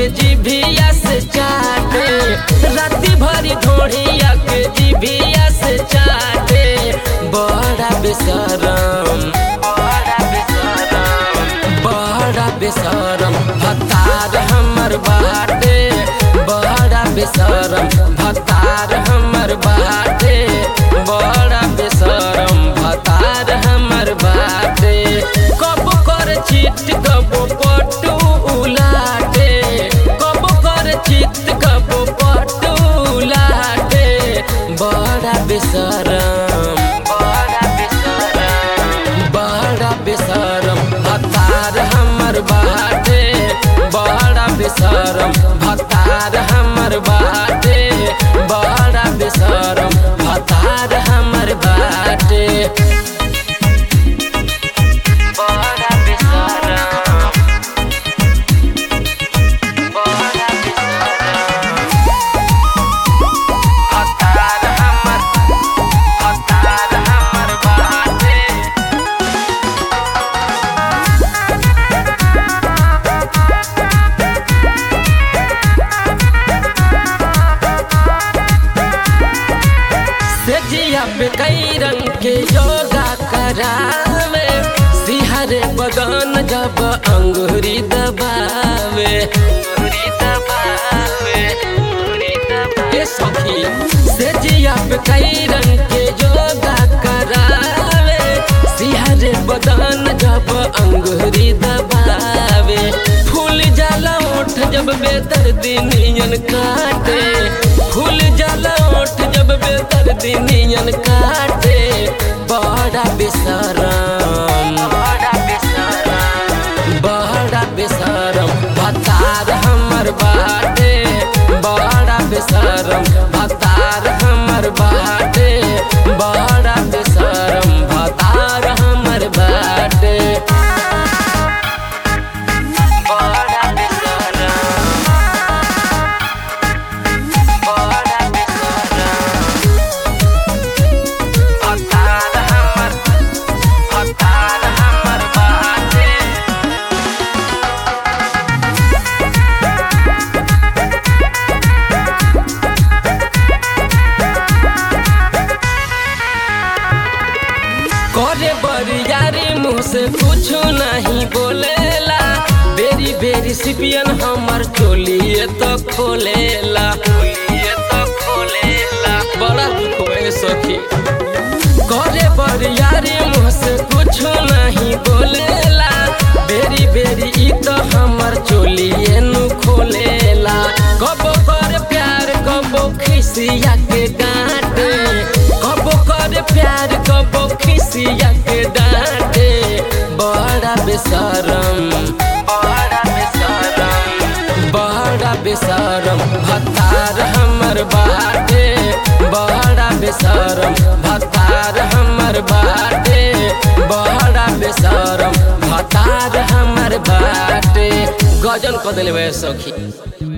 के जीभिया से चाटे राती भरी ढोढ़िया के जीभिया से चाटे बड़ा बेसरम बड़ा बेसरम बड़ा बेसरम भतार हमर बाटे बड़ा बेसरम भतार हमर बाटे बड़ा बेसरम भतार हमर बाटे कब कर चित कब पटू उलाटे कब कर चित कब पटू उलाटे बड़ा बेसरम बड़ा बेसरम बड़ा बेसरम भतार हमर बाटे बड़ा बेसरम भतार हमर बाटे बड़ा बेसरम भतार हमर बाटे बड़ा बेसरम बड़ा बेसरम भतार हमर भतार हमर बाटे सेजिया पे कई रंग के योगा करावे सिहरे बदन जब अंगूरी दबावे अंगूरी दबावे अंगूरी दबावे ए सखी सेजिया पे कई रंग के योगा करावे सिहरे बदन जब अंगूरी दबावे फूल जाला ओठ जब बेदर्दी नियन काटे फूल जाला ओठ जब बेदर्दी नियन काटे बड़ा बेसरम बड़ा बेसरम बड़ा बेसरम भतार हमर बाटे बड़ा बेसरम भतार हमर बाटे बड़ा बेसरम भतार हमर बाटे बड़ा बेसरम बड़ा बेसरम भतार हमर भतार हमर बाटे करे बरियारी मुँह से कुछ नहीं बोलेला बेरी बेरी सिपियन हमर चोलिए तो खोलेला चोलिए तो खोलेला बड़ा दुख है सखी करे बरियारी मुँह से कुछ नहीं बोलेला बेरी बेरी ई तो हमर चोलिए नु खोलेला कबो कर प्यार कबो खिसिया के डांटे कबो कर प्यार कबो खिसिया के डांटे बड़ा बेसरम बड़ा बेसरम बड़ा बेसरम भतार हमर बाटे बड़ा बेसरम भतार हमर बाटे बड़ा बेसरम भतार हमर बाटे गजन कदले सखी